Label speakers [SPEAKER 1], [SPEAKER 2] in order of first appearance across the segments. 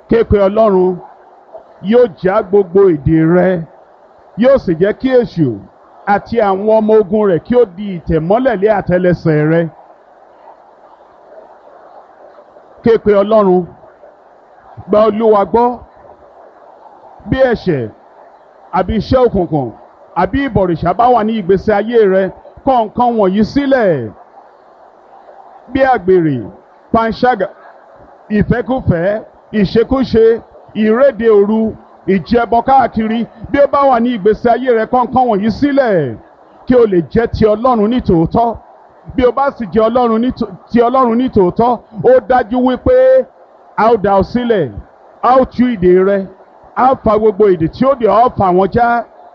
[SPEAKER 1] képe ọlọ́run yóò já gbogbo ìdè rẹ yóò sì jẹ́ kí èṣù àti àwọn ọmọ ogun rẹ̀ kí ó di ìtẹ̀mọ́lẹ̀ lé àtẹlẹsẹ̀ rẹ képe ọlọ́run gba olúwa gbọ́ bí ẹ̀ṣẹ̀ àbí iṣẹ́ òkùnkùn àbí ìbọ̀rìṣà bá wà ní ìgbésí ayé rẹ kọ̀ nǹkan wọ̀nyí sílẹ̀ bí àgbèrè panṣágà ìfẹ́kùfẹ́ ìṣekúṣe ìréde òru ìjẹbọ káàkiri bí ó bá wà ní ìgbésí ayé rẹ kọ̀ nǹkan wọ̀nyí sílẹ̀ kí o lè jẹ́ ti ọlọ́run ní tòótọ́ bí o bá sì jẹ́ ọlọ́run ní ti ọlọ́run ní tòótọ́ ó dájú wípé a ó dá ọ sílẹ̀ a ó tú ìdè rẹ a ó fa gbogbo ìdè tí ó dè ọ́ fà wọ́n já.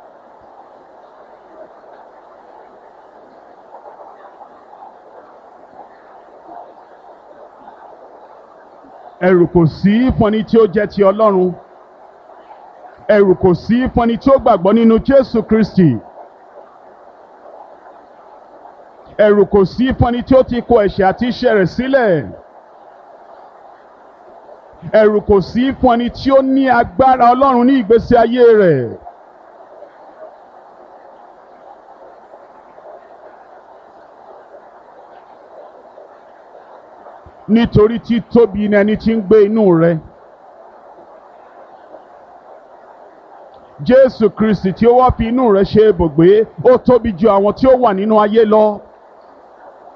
[SPEAKER 1] ẹ̀rù kò sí fún ẹni tí ó jẹ́ ti ọlọ́run ẹ̀rù kò sí fún ẹni tí ó gbàgbọ́ nínú Jésù Kristi ẹ̀rù kò sí fún ẹni tí ó ti kó ẹ̀ṣẹ̀ àti iṣẹ́ rẹ̀ sílẹ̀ ẹ̀rù kò sí fún ẹni tí ó ní agbára ọlọ́run ní ìgbésí ayé rẹ̀. nítorí tí tóbi ni ẹni tí ń gbé inú rẹ. Jésù Kristi tí ó wá fi inú rẹ ṣe ibùgbé ó tóbi ju àwọn tí ó wà nínú ayé lọ.